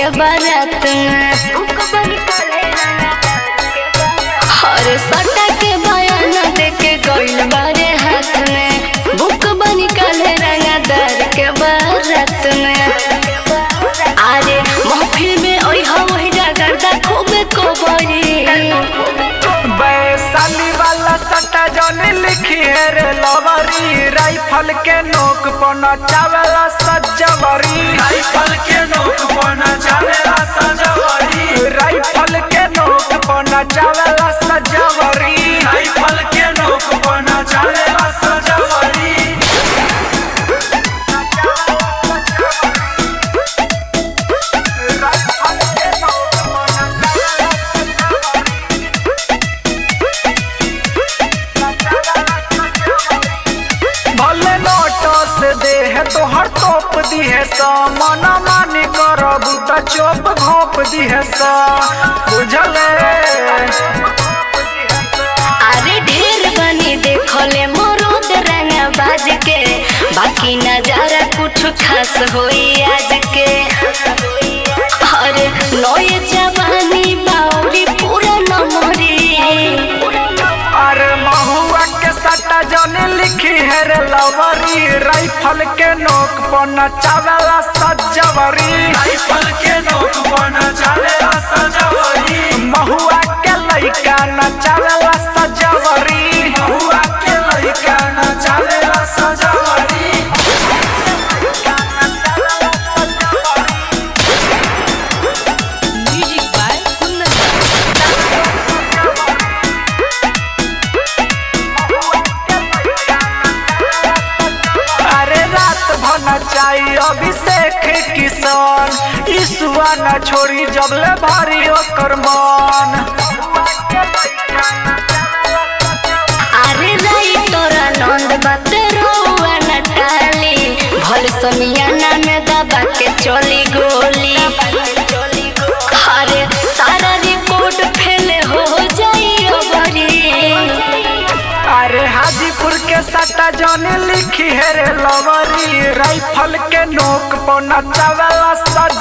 के बारात में हर सटा के बयान दे के गइल बारे हाथ में बुक बनी काले रंगदार के बारात में अरे महफिल में ओइ हवही जागरदा खूबे कोबरी वैशाली वाला सट्टा जौन लिखी है रे लवरी राइफल के नोक पर नचावेला सजवरी राइफल के नोक पर नचावेला सजवरी राइफल के नोक पर नचावेला सजवरी राइफल के नोक पर नचावेला सजवरी राइफल के नोक पर नचावेला भले नोटो से दे है तो हर तोप दी है सा मना मानी करब त चोप घोप दी है सा बुझले अरे ढेर बनी देखले मरोद रंगा बाज के बाकी नजारा कुछ खास होई आज के अरे नए जवानी बाउरी पूरा नमरी अरे महुआ के सट्टा जौन लिखी है रे लवरी राइफल के नोक पर नचावेला सजवरी राइफल के नोक पर नचावेला सजवरी महुआ के लइका नचावेला सजवरी हुआ के लइका नचावेला सजवरी अरे रात भर नचाई अभिषेक किसान ईसुआ न छोड़ी जबले भारी ओकर मन अरे राई तोरा नंद बाते रहुआ न टाली भल समियाना में दबा के चली गोली अरे सारा रिपोर्ट फेल हो जाई अबरी अरे हाजीपुर के सट्टा जौन लिखी है रे लवरी राइफल के नोक पर नचावेला सज